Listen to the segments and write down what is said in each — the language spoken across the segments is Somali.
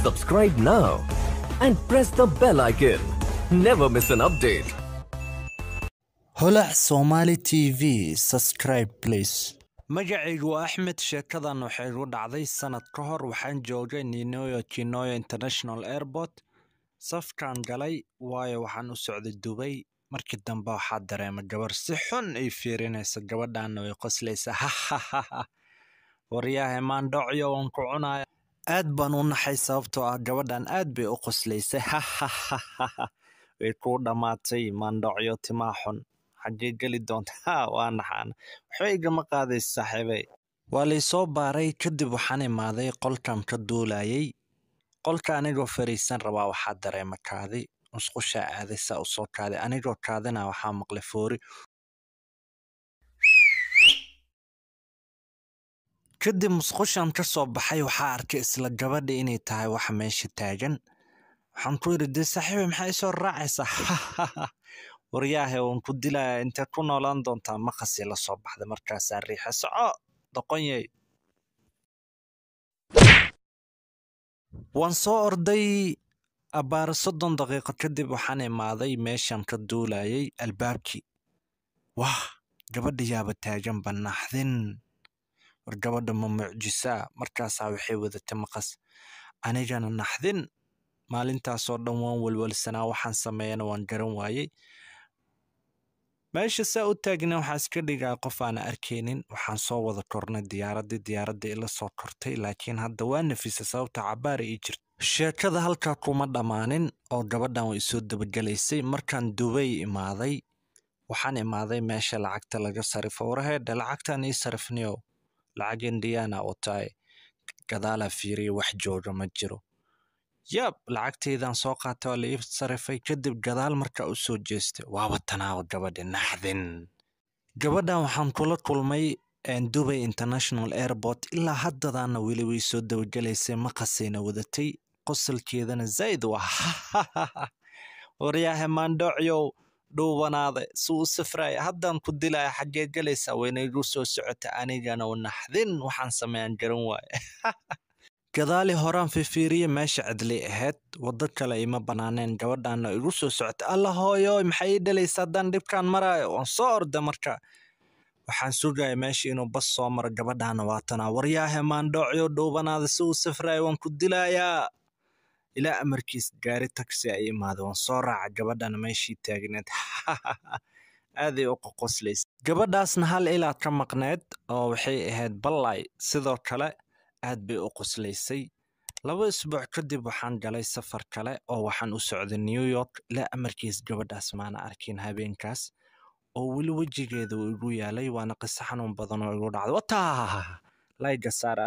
Subscribe now and press the bell icon. Never miss an update. holac somali t v subscribe please magacaygu waa axmed sheekadan waxay igu dhacday sanad ka hor waxaan joogay ninoyo chinoyo international airport safkaan galay waayo waxaan u socday dubay markii dambe waxaa dareema gabar si xun ay fiirinaysa gabadhaana way qoslaysa hahahaha waryahay maandhocyo waan ku cunaya aad baan u naxay sababtoo ah gabadhan aad bay u qoslaysay hahahaha way kuu dhammaatay maandhocyo timaa xun xaggee geli doonta ha waa naxaan waxba igama qaadaysa saaxiibey waa laysoo baaray kadib waxaan imaaday qolkan ka duulayay qolka anigoo fariisan rabaa waxaa dareema kaadi musqushaa aaday saa u soo kaaday anigoo kaadina waxaa maqlay foori kadib musqushan ka soo baxay waxaa arkay isla gabadha inay tahay waxa meesha taagan waxaan ku yidhi dee saaxiibey maxaa isoo raacaysaa waryaahe waan ku dilayaa intee ku noolaan doontaa maqasii la soo baxday markaasaa riixa soco doqonyey waan soo orday abbaara soddon daqiiqo kadib waxaan imaaday meeshan ka duulayay albaabkii wah gabadha yaaba taagan banaxdin war gabadha ma mucjisaa markaasaa waxay wadatay maqas anigana naxdin maalintaasoo dhan waan welwelsanaa waxaan sameeyana waan garan waayey meesha saa u taagna waxaa iska dhigaa qof aan arkaynin waxaan soo wada kornay diyaaraddii diyaaradda ila soo kortay laakiin hadda waa nafisa sababta cabaara ii jirta sheekada halkaa kuma dhammaanin oo gabadhan way soo dabagelaysay markaan dubay imaaday waxaan imaaday meesha lacagta laga sarifo waraheedhe lacagtaan ii sarifniyow lacag indiyaana wataaye gadaalaa fiiriya wax jooga ma jiro yab lacagtaydan soo qaatay waa la ii sarifay kadib gadaal markaa u soo jeestay waaba tanaawa gabadha naxdin gabadhan waxaan kula kulmay dubay international airport ilaa haddadaana weli way soo dabagelaysay maqasayna wadatay qosalkeedana zaid waa waryaahe maandhoocyow dhuubanaaday suu u safraya haddaan ku dilaya xaggee galaysaa wayna igu soo socota anigana naxdin waxaan sameeyaan garan waaye gadaali horaan fifiiriye meesha cidlay ahayd waddo kale ima banaaneen gabadhaana igu soo socota alla hooyo maxay ii dhalaysa haddaan dhibkaan maraayo waan soo orda marka waxaan sugaya meesha inuu bas soo maro gabadhaana waatanaa waryaahe maandhoocyo dhuubanaada si uu safraya waan ku dilayaa ilaa amarkiis gaari taxi ay imaada waan soo raaca gabadhana meeshii taagneed aaday u qoqoslaysa gabadhaasna hal ilaad ka maqneed oo waxay ahayd ballay sidoo kale aad bay u qoslaysay laba isbuuc kadib waxaan galay safar kale oo waxaan u socday new york ilaa amarkiis gabadhaas maana arkin habeenkaas oo weli wejigeeda uu igu yaalay waana qiso xanuun badan oo igu dhacday wataa layga saara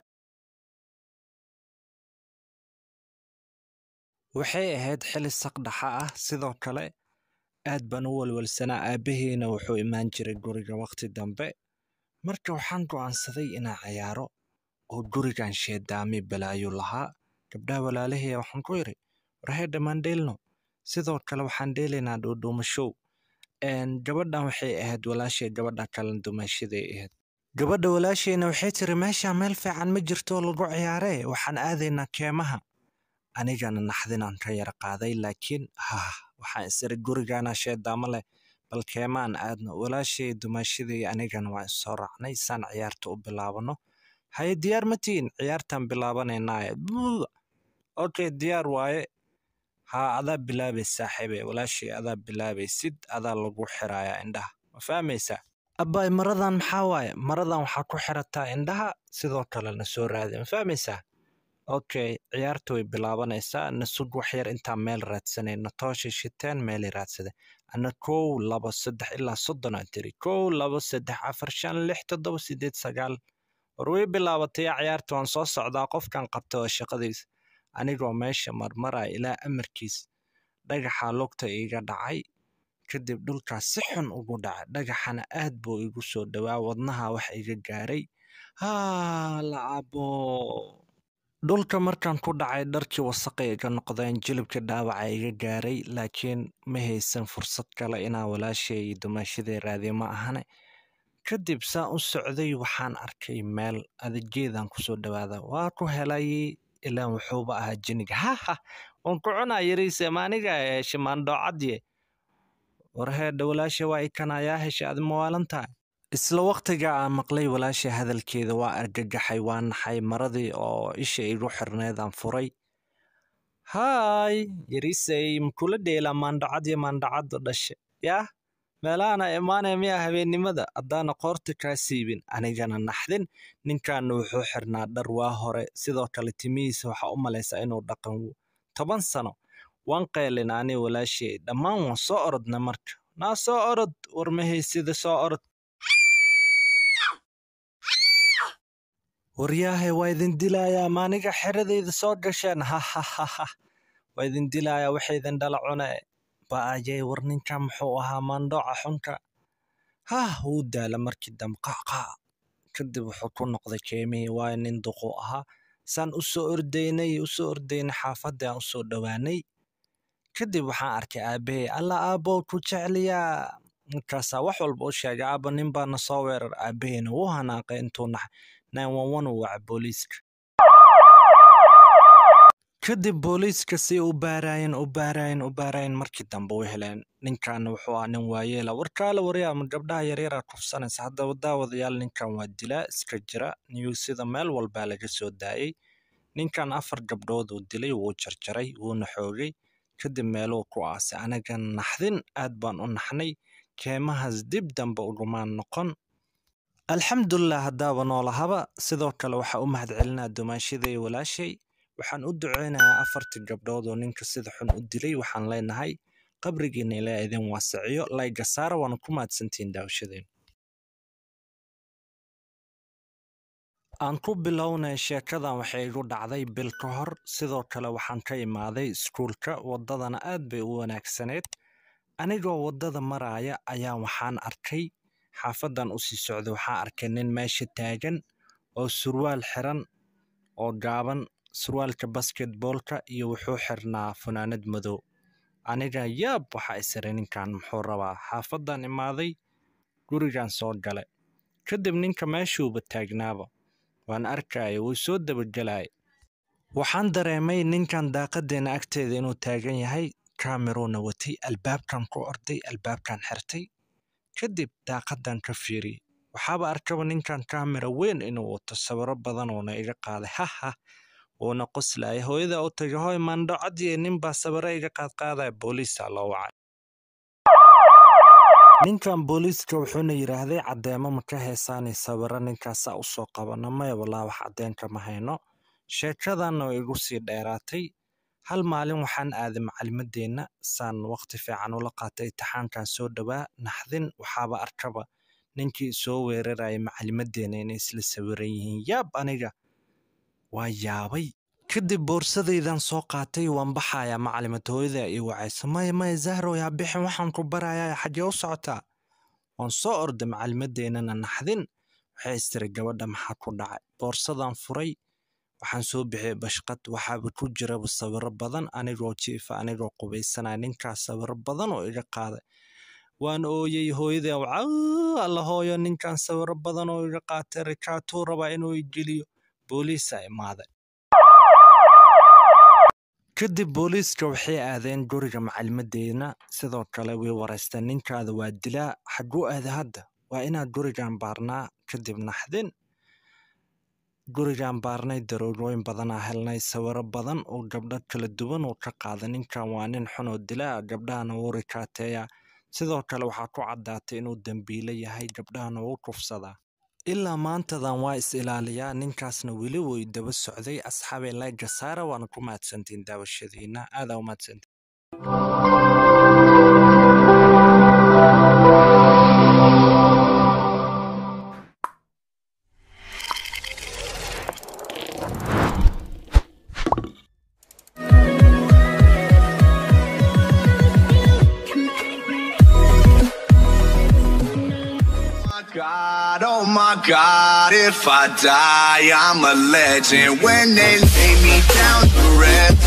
waxay ahayd xili saqdhaxa ah sidoo kale aad baan u walwalsanaa aabbaheena wuxuu imaan jiray guriga waqti dambe marka waxaan go'aansaday inaan cayaaro oo gurigan sheedaami balaayo lahaa gabdhaha walaalahaya waxaan ku yidhi warhee dhammaan dheelno sidoo kale waxaan dheelaynaa dhuudhuumashow gabadhan waxay ahayd walaashay gabadha kalen dumashaday ahayd gabadha walaashayna waxay tiri meesha meel fiican ma jirto lagu ciyaaree waxaan aadaynaa keemaha anigana naxdinaan ka yara qaaday laakiin hah waxaan isiri gurigana sheedaamo leh bal keemaan aadno walaashay dumashaday anigana waan isoo raacnay saan ciyaarta u bilaabano haye diyaar ma tihiin ciyaartaan bilaabanaynaaye okay diyaar waaye haa adaa bilaabay saaxiibe walaashay adaa bilaabaysid adaa lagu xirayaa indhaha ma fahmaysaa abbaay maradan maxaa waaye maradan waxaa ku xirataa indhaha sidoo kalena soo raadi ma fahmaysaa okay ciyaarta way bilaabanaysaa nasug wax yar intaa meel raadsanayna tooshay shiteen meelay raadsadeen ana kow laba saddex ilaa soddon aan tiri kow laba saddex afar shan lix toddoba sideed sagaal war way bilaabatay ciyaarta waan soo socdaa qofkan qabta oo shaqadiis anigoo meesha marmaraya ilaa amarkiis dhagaxaa lugta iiga dhacay kadib dhulkaas si xun ugu dhacay dhagaxana aad buu igu soo dhowaa wadnaha wax iga gaaray haa lacabo dhulka markaan ku dhacay dharkii wasaqay iga noqdeen jilibka dhaawaca iga gaaray laakiin ma haysan fursad kale inaan walaashay iyo dumaashaday raadiyo ma ahane kadib saan u socday waxaan arkay meel adageedaan kusoo dhawaada waa ku helay ilaan wuxuuba ahaa jiniga haha waan ku cunaa yariise maaniga heshe maandhoocadye warheedha walaasha waa ikanayaa heshe adi mawaalantahay isla waqtiga aan maqlay walaasha hadalkeeda waa argagaxay waa naxay maradii oo isha igu xirneedaan furay haay yarisey makula dheelaa maandhacadyo maandhacadda dhashe yaah meelahana imaanaya miyaa habeennimada haddaana qoorta kaa siibin anigana naxdin ninkaana wuxuu xirnaa dhar waa hore sidoo kale timihiisa waxaa u malaysaa inuu dhaqan toban sano waan qaylin ani walaashay dhammaan waan soo orodna marka naa soo orod warmahaysida soo orod waryaahe waa idin dilayaa maaniga xeradayda soo gasheen hahahaha waa idin dilayaa waxaydin dhala cune ba'ayay war ninkan muxuu ahaa maandhooca xunka hah wuu daala markii dambe qaqaa kadib wuxuu ku noqday keemihii waayo nin duquu ahaa saan u soo ordaynay u soo ordaynay xaafadda aan u soo dhowaanay kadib waxaan arkay aabbahay alla aabbow ku jecliyaa markaasaa wax walba u sheegay aabba nin baana soo weerar aabbahayna wuu hanaaqay intuu naxay nine one one uu waca booliiska kadib booliiska si u baaraayeen u baaraayeen u baaraayeen markii dambe u heleen ninkaana wuxuu ahaa nin waayeela warkaala waryaa ma gabdhaha yaryaraa kufsanaysa haddaba daawadayaal ninkan waa dilaa iska jira niyuusida meel walbaa laga soo daayey ninkan afar gabdhood uu dilay wuu jarjaray wuuna xoogay kadib meeluu ku aasay anagan naxdin aad baan u naxnay keemahaas dib dambe ugumaan noqon alxamdulilah haddaaba noolahaba sidoo kale waxaa u mahadcelinaa dumaashaday walaashay waxaan u duceynayaa afartii gabdhood oo ninka sida xun u dilay waxaan leenahay qabrigiina ilaa idin waasiciyo layga saara waana ku mahadsantihiin daawashadeen aan ku bilownay sheekadan waxay igu dhacday bil ka hor sidoo kale waxaan ka imaaday iskuulka waddadana aad bay u wanaagsaneed anigoo waddada maraaya ayaa waxaan arkay xaafadan u sii socday waxaan arkay nin meesha taagan oo surwaal xiran oo gaaban surwaalka basketboolka iyo wuxuu xirnaa funaanad madow aniga yaab waxaa isira ninkan muxuu rabaa xaafadan imaaday gurigan soo gale kadib ninka meeshuuba taagnaaba waan arkaya wuu soo dabagelaya waxaan dareemay ninkan daaqadeena agteeda inuu taagan yahay kameruuna watay albaabkan ku orday albaabkan xirtay kadib daaqadan ka fiiriyey waxaaba arkaba ninkan kamera weyn inuu wato sawiro badan uuna iga qaaday haha uuna qoslaya hooyada u tagay hoy maandhocadii ninbaa sawiro iga qaadqaadaya booliisaa loo wacay ninkan booliiska wuxuuna yidhaahday caddeemo ma ka heesaanay sawiro ninkaasaa u soo qabana maya walaa wax caddeenka ma hayno sheekadanna way igu sii dheeraatay hal maalin waxaan aaday macalimadeenna saan waqti fiican ula qaatay intixaankan soo dhowaa naxdin waxaaba arkaba ninkii soo weeraraya macalimadeenna inay isla sawiran yihiin yaab aniga waa yaabay kadib boorsadaydan soo qaatay waan baxayaa macalimad hooyada ii wacayso maya maya zahro yaa bixin waxaan ku barayaa xaggee u socotaa waan soo orday macalimadeennana naxdin waxay istiri gabadha maxaa ku dhacay boorsadan furay waxaan soo bixiyey bashqad waxaaba ku jiraba sawiro badan anigoo jiifa anigoo qubaysanaya ninkaas sawiro badan oo iga qaaday waan ooyey hooyada alla hooyo ninkan sawiro badan oo iga qaatay rikaatuu rabaa inuu igeliyo booliisaa imaaday kadib booliiska waxay aadeen guriga macalimadeena sidoo kale way wareysteen ninkaada waa dilaa xagguu aada hadda waa inaad gurigan baarnaa kadib naxdin gurigan baarnay daroogooyin badanaa helnay sawiro badan oo gabdho kala duwan uu ka qaaday ninkan waa nin xun oo dilaa gabdhahana wuu rikaateeyaa sidoo kale waxaa ku caddaatay inuu dembiile yahay gabdhahana wuu kufsadaa ilaa maantadan waa is ilaaliyaa ninkaasna weli way daba socday asxaabay layga saara waana ku mahadsantiin daawashadiina aadaa u mahadsantiin God, oh my God, if I die, I'm a legend. When they lay me down to rest.